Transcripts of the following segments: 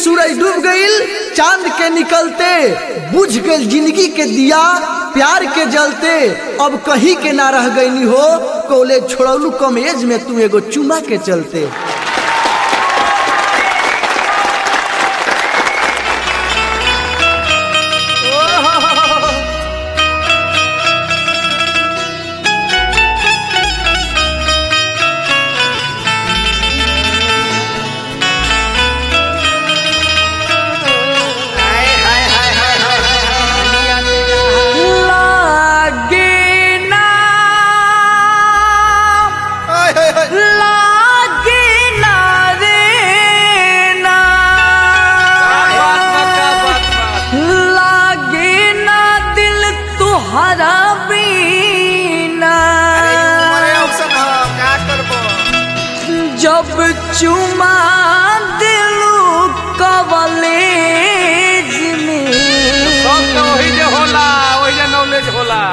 सूरज डूब गईल चांद के निकलते बुझ गईल जिंदगी के दिया प्यार के जलते अब कहीं के ना रह गईनी हो कॉलेज छोड़ौलू कम एज में तू एगो चुमा के चलते लागे ना लागे ना रे ना लागे ना दिल तुहरा बीना जब चुमा दिलू कवलेज में होला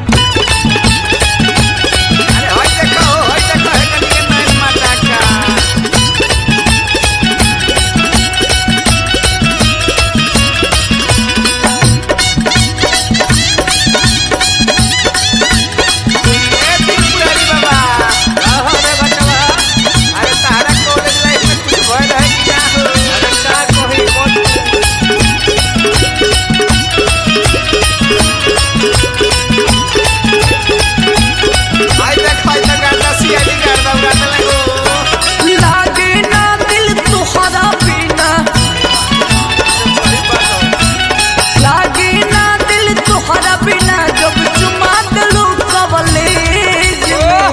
लागे ना दिल तुहरा बिना लागे ना दिल तुहरा बिना जब चुमा दिलू कवलेज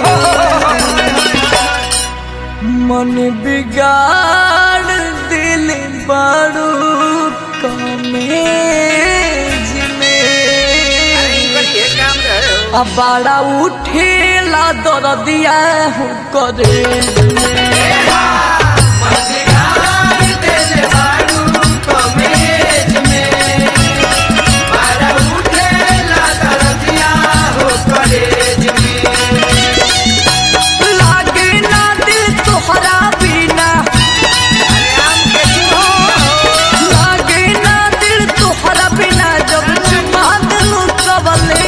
मन बिगाड़ दिल बड़ू कमेज में अब बड़ा उठेला दर्दिया हो करे लागे ना दिल तोहरा बिना लागे ना दिल तोहरा बिना जब चुमा दिलू कवले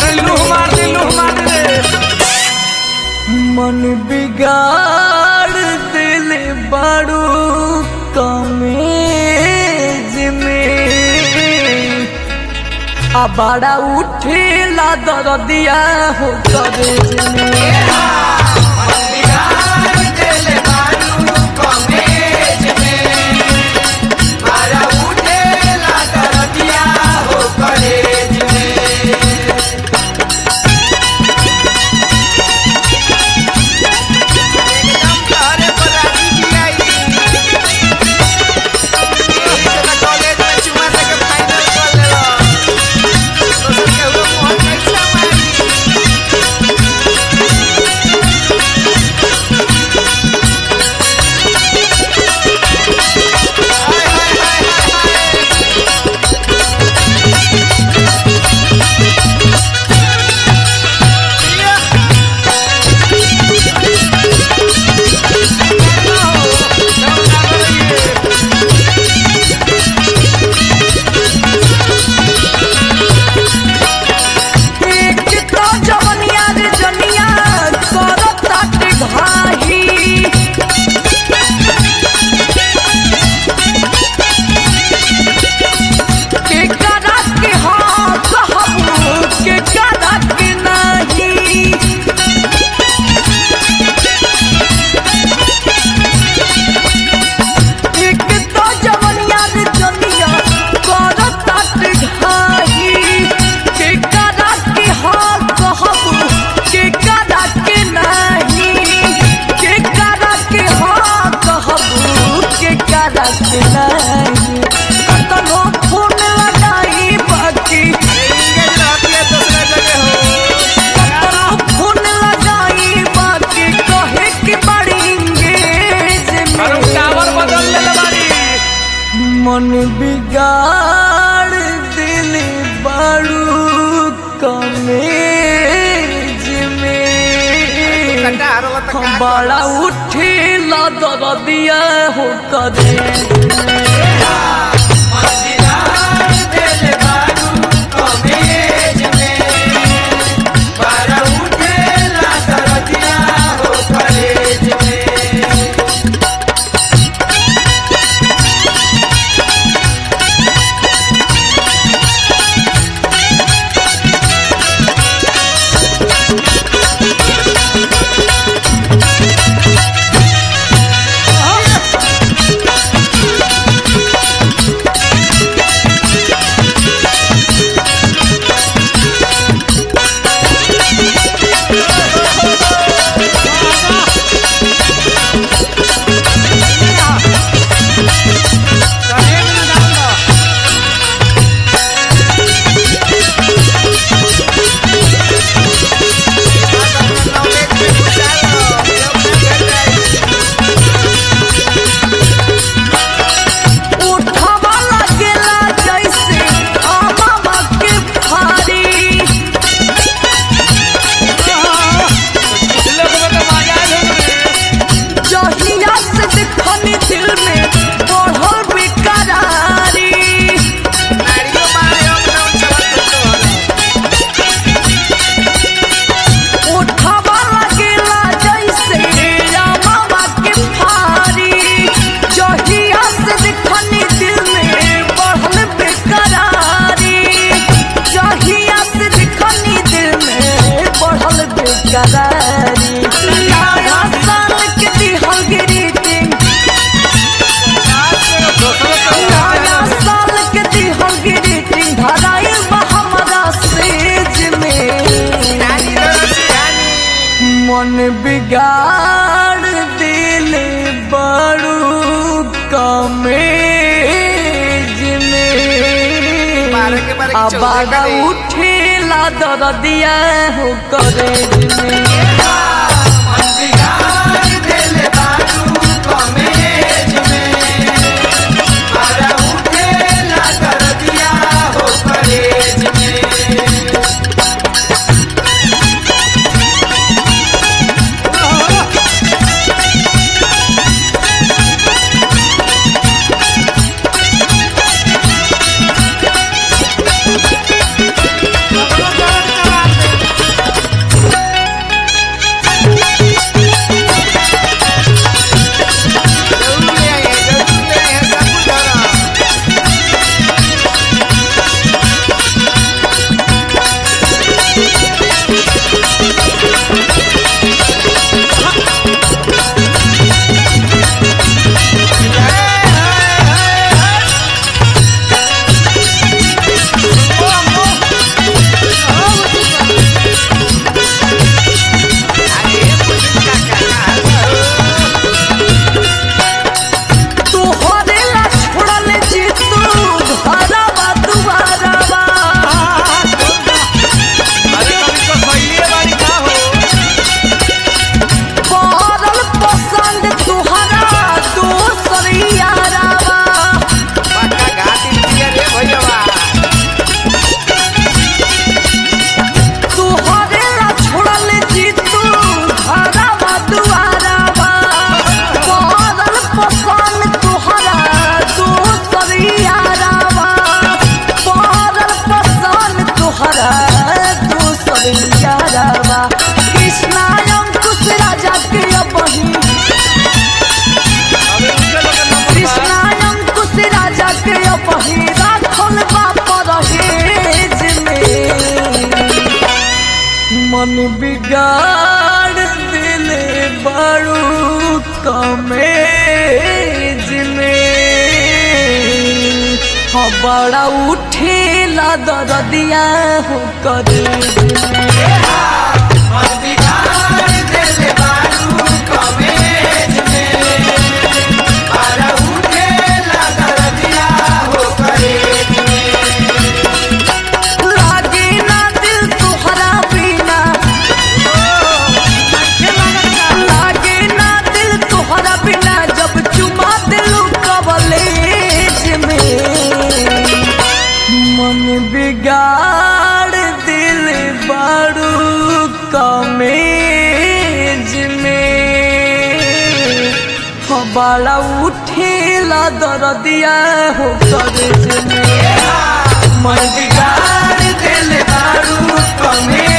मन बिगाड़ दिल बड़ू कमेज में आ बड़ा उठेला दर्दिया हो करेज में एक तो जवनिया रे जनिया करत ताटे घाही के करा के हाँ कहबू के करा के नहीं एक तो जवनिया रे जनिया करत ताटे घाही के करा के हाँ कहबू के करा के नहीं के करा के हाँ कहबू के करा के नहीं कतनो फोन लगाई बाकी कतनो फोन लगाई बाकी कहे के बड़ी इंगेज में मन बिगाड़ दिल बड़ू कमेज में बड़ा उठे ला दर्दिया हो कदे बेकरारी नया साल के दिहल ग्रीटिंग नया साल के दिहल ग्रीटिंग धराइल बा हमरा सेज में मन बिगाड़ दिल बड़ू कमेज में बारह के बारह की चौदह आबादा करे। उठेला दरदिया हो करेज में तोहरे ला छोड़ल जी तू घरवा दुआरवा पड़ल पसंद तुहरा दोसर यारवा तोहरे ला छोड़ल जी तू घरवा दुआरवा पड़ल पसंद तुहरा दोसर यारवा पड़ल पसंद तुहरा दोसर यारवा कृष्णा अंकुश राजा के बही कृष्णा अंकुश राजा के बही राखल बाप रहेज में मन बिगाड़ दिल बड़ू कमेज में हाँ बड़ा उठेला दरदिया हो करेज में लागे ना दिल तुहरा बिना लागे ना दिल तुहरा बिना जब चुमा दिल कवलेज में मन बिगाड़ दिल बड़ू कमेज में हाँ, बड़ा उठेला दरदिया हो करेज में मन बिगाड़ दिल बड़ू कमेज